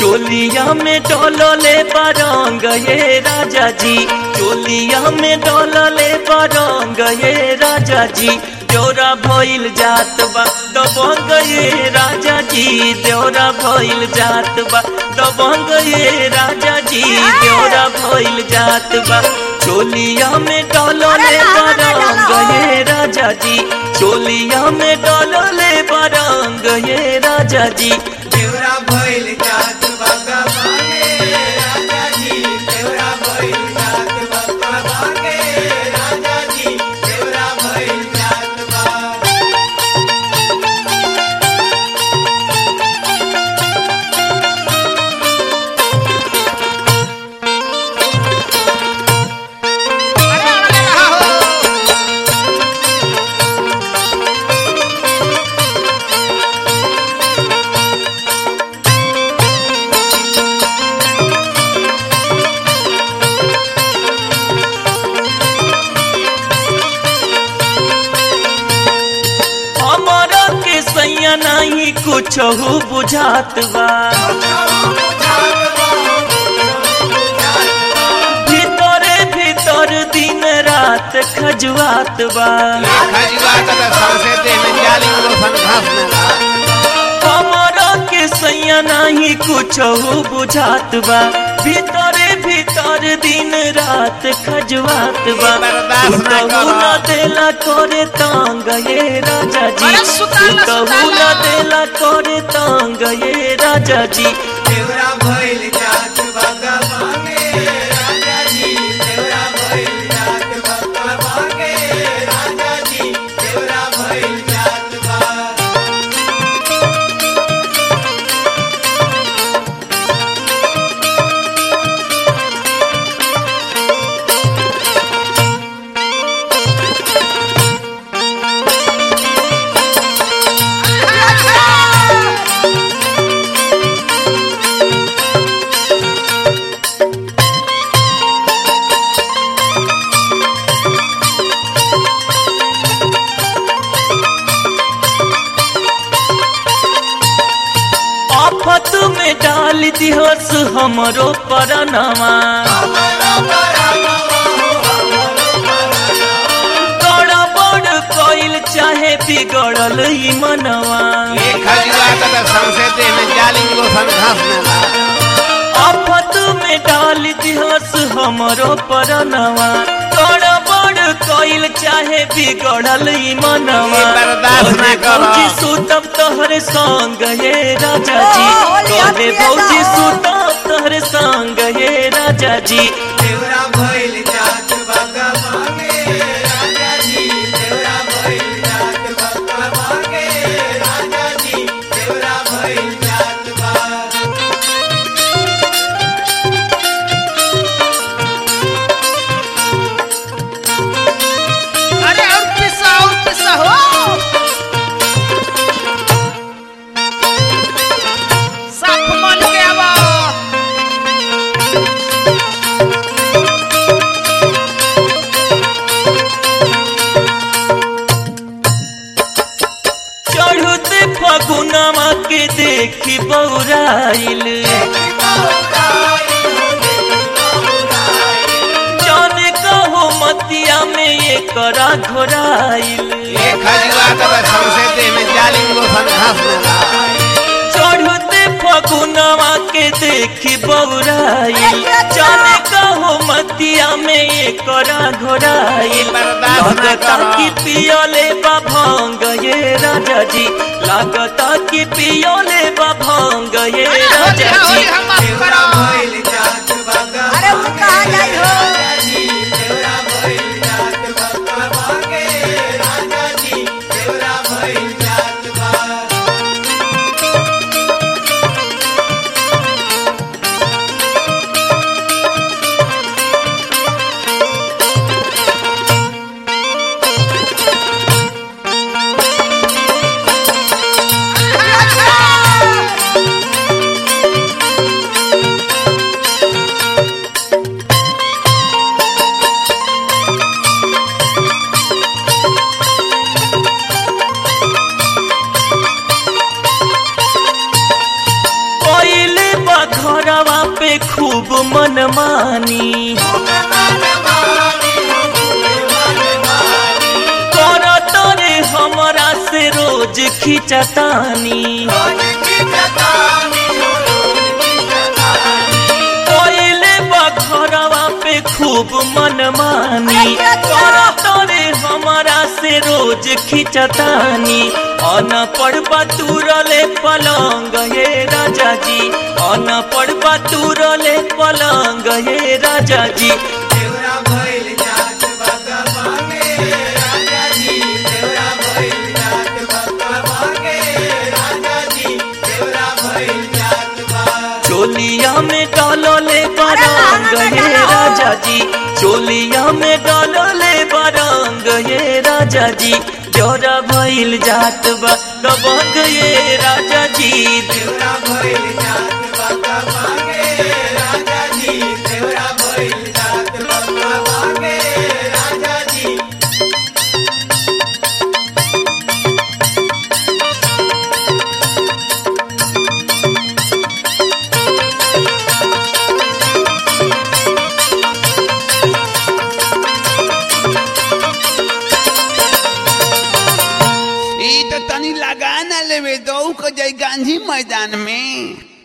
चोलिया में डोलले बरंग ये राजा जी चोलिया में डोलले बरंग ये राजा जी देवरा भइल जात बा दबंग ये राजा जी देवरा भइल जात बा दबंग ये राजा जी देवरा भइल जात बा चोलिया में डोलले बरंग ये राजा जी चोलिया में डोलले बरंग ये राजा जी देवरा भइल जात भगवाने राजा जी देवरा भइल जात भगवाने राजा जी देवरा भइल जात बा अरे अरे रहा हो हमारा के सैया नहीं कुछ बुझात बा भीतरे भीतर दिन रात खजुआत बा खजुआ का तो सबसे देह में जाली रोशन घास में लगा हमारा के सैया नहीं कुछ बुझात बा भीतरे भीतर दिन रात खजुआत बा बर्दाश्त ना सुतहु करो। ना देला करे तांग ये राजा जी अरे सुताला, सुतहु सुताला। ना देला करे तांग ये राजा जी देवरा भइल जात भगवाने राजा जी देवरा भइल जात भगवाने राजा जी देवरा भइल जात बा आफत में डाल दिहस हमरो परनवा गड़बड़ कइल चाहे बिगड़ल ई मनवा ये खजुआ का तो सबसे देह में जाली रोशन घास में लगा आफत में डाल दिहस हमरो परनवा गड़बड़ कइल चाहे बिगड़ल ई मनवा ये बर्दाश्त ना तोहरे करो। भौजी सुतब तोहरे संग ये राजा जी ओ, होली तोहरे हटिए भौजी जाओ। सुतब तोहरे संग ये राजा जी देवरा भइल जात भगवाने राजा जी देवरा भइल जात भगवाने राजा जी देवरा भइल जात बा अरे और पिसा और पिसा हो साफ मन के आवा चढ़ते फगुनमा के देखी बौराइल जाने कहो मतिया में ये करा घोराइल ये खजुआ का तो सबसे देह में जाली रोशन घास में लगा चढ़ते फगुनमा के देखी बौराइल जाने कहो मतिया में ये करा घोराइल बर्दाश्त ना लागता करो। कि पियोले बा भांग ये राजा जी लागता कि पियोले बा भांग ये अरे होली राजा है, होली जी है, माफ देवरा करो भइल जात भगवाने अरे वो कहाँ जाई हो? राजा जी देवरा भइल जात भगवाने राजा जी देवरा भइल जात बा अच्छा खूब मनमानी करत रे हमरा से रोज खिंचतानी कोइले बखरवा पे खूब मनमानी करत रे हमरा से रोज खिंचतानी अन पड़बा तुरले पलंग हे राजा जी अन पड़बा तुरले पलंग हे राजा जी देवरा भइल जात बका मांगे राजा जी देवरा भइल जात बका मांगे राजा जी देवरा भइल जात बा चोलिया में डालले बरंग हे राजा जी चोलिया में डालले बरंग हे राजा जी जोरा भइल जात बा दबंग ये राजा जी देवरा भइल जात बका मांगे राजा जी देवरा भइल जात बका मांगे राजा जी ई तो तनी लगा ना लेवे दो को जाई गांधी मैदान में